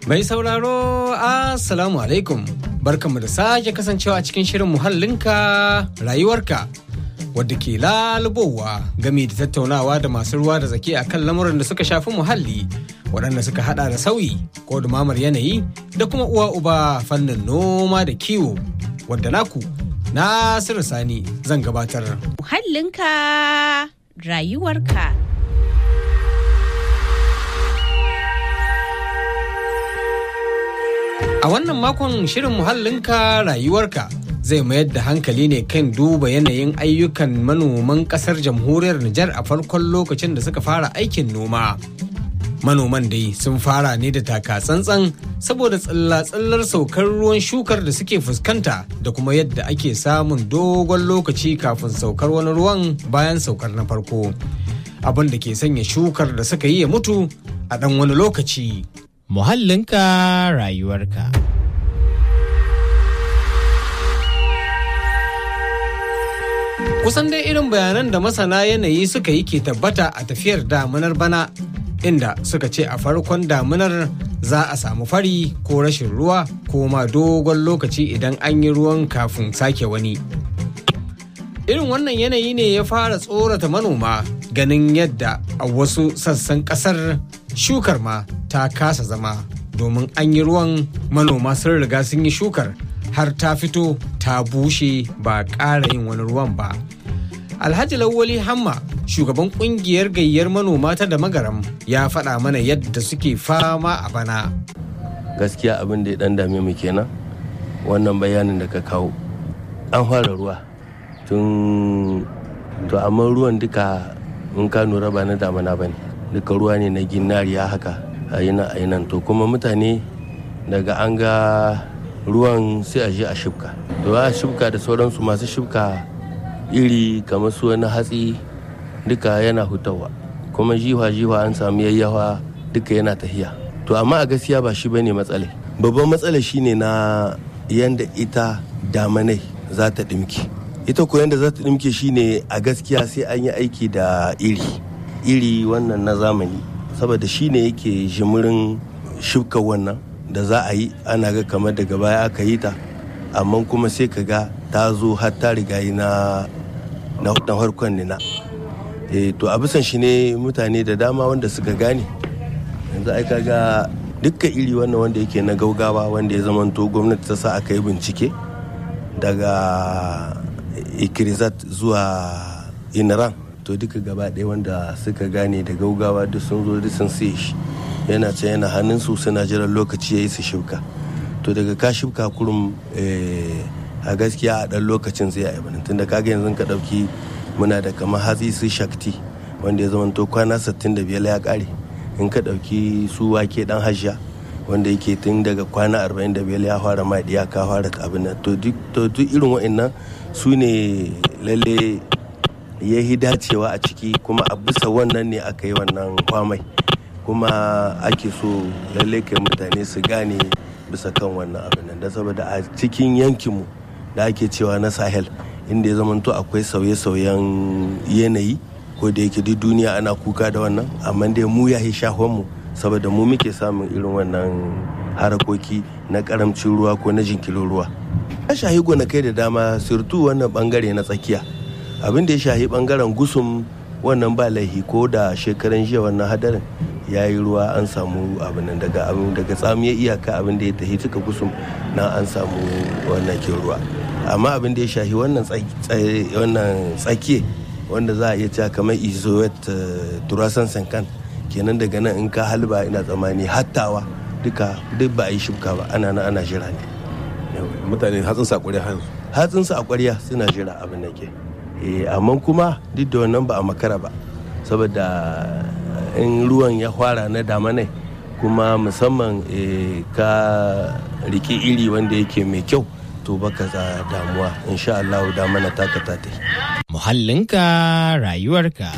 Mai sauraro Assalamu alaikum barkanmu da sake kasancewa a cikin shirin muhallinka rayuwarka wadda ke lalubowa game da tattaunawa da masu ruwa da zaki akan lamuran da suka shafi muhalli waɗanda suka hada da sauyi ko dumamar yanayi da kuma uwa uba fannin noma da kiwo wadda naku Nasiru Sani zan gabatar. Muhallinka rayuwarka. A wannan makon shirin muhallinka rayuwarka zai mayar da hankali ne kan duba yanayin ayyukan manoman kasar jamhuriyar Nijar a farkon lokacin da suka fara aikin noma. Manoman dai sun fara ne da taka tsantsan saboda tsilla-tsillar saukar ruwan shukar da suke fuskanta da kuma yadda ake samun dogon lokaci kafin saukar wani ruwan bayan saukar na farko. Abin da ke sanya shukar da suka yi ya mutu a ɗan wani lokaci. muhallinka rayuwarka. Kusan dai irin bayanan da masana yanayi suka yi ke tabbata a tafiyar damunar bana inda suka ce a farkon damunar za a samu fari ko rashin ruwa ko ma dogon lokaci idan an yi ruwan kafin sake wani. Irin wannan yanayi ne ya fara tsorata manoma ganin yadda a wasu sassan kasar shukar ma ta kasa zama domin an yi ruwan manoma sun riga sun yi shukar har ta fito ta bushe ba ƙara yin wani ruwan ba. Alhaji Lawali Hamma shugaban kungiyar gayyar manoma ta da magaram ya faɗa mana yadda suke fama a bana. Gaskiya abin da ya ɗan dame mu kenan wannan bayanin da ka kawo. An fara ruwa tun to amma ruwan duka in ka nura ba na damana ba ne. Duka ruwa ne na ginariya haka a yi nan a yi nan to kuma mutane daga an ga ruwan sai a je a shibka. To a shibka da sauransu masu shibka iri kamar su wani hatsi duka yana hutawa kuma jiwa-jiwa an samu yayyawa duka yana tahiya to amma a gaskiya ba shi bane matsala babban matsala shine na yanda ita damanai za ta dimki ita ko yanda za ta dimke shine a gaskiya sai an yi aiki da iri iri wannan na zamani saboda shine yake jimirin shibka wannan da za a yi ana ga kamar daga baya aka yi ta amma kuma sai ka ga ta zo har ta riga na na harkon nina e, to a bisan shi ne mutane da dama wanda suka gane yanzu ai kaga dukkan iri wannan wanda yake na gaugawa wanda ya zamanto gwamnati ta sa aka yi bincike daga ikirizat zuwa inaran to duka gaba ɗaya wanda suka gane da gaugawa duk sun zo duk sun siye shi yana can yana hannun su suna jiran lokaci ya yi su shibka to daga ka shibka kurum a gaskiya a ɗan lokacin zai yi bane tunda kaga yanzu ka ɗauki muna da kamar hatsi su shakti wanda ya zama to kwana 65 ya ƙare in ka ɗauki su wake ɗan hajja wanda yake tun daga kwana 45 ya fara ma ya ka fara abin nan to duk irin wa'annan su ne lalle ya yi dacewa a ciki kuma a bisa wannan ne aka yi wannan kwamai kuma ake so lalle kai mutane su gane bisa kan wannan abin nan da saboda a cikin yankinmu da ake cewa na sahel inda ya zamanto akwai sauye-sauyen yanayi ko da yake duk duniya ana kuka da wannan amma dai mu ya mu saboda mu muke samun irin wannan harakoki na karamcin ruwa ko na jinkirin ruwa ya shahi gonakai da dama surtu wannan bangare na tsakiya abin da ya shahi bangaren gusum wannan ba laihi ko da shekaran jiya wannan hadarin ya yi ruwa an samu abin daga abin daga tsamiyar iyaka abin da ya tafi cika gusum na an samu wannan ke ruwa amma abin da ya shahi wannan tsakiye wanda za a iya cewa kamar izoet turasan sankan kenan daga nan in ka halba ina tsammani hattawa duka duk ba a yi shuka ba ana nan ana jira ne mutane hatsin sa ƙwarya hanzu hatsin su a ƙwarya suna jira abin da ke amma kuma duk da wannan ba a makara ba saboda in ruwan ya fara na damanai kuma musamman ka riki iri wanda yake mai kyau to baka za damuwa insha Allah damana taka ta Muhallinka rayuwarka.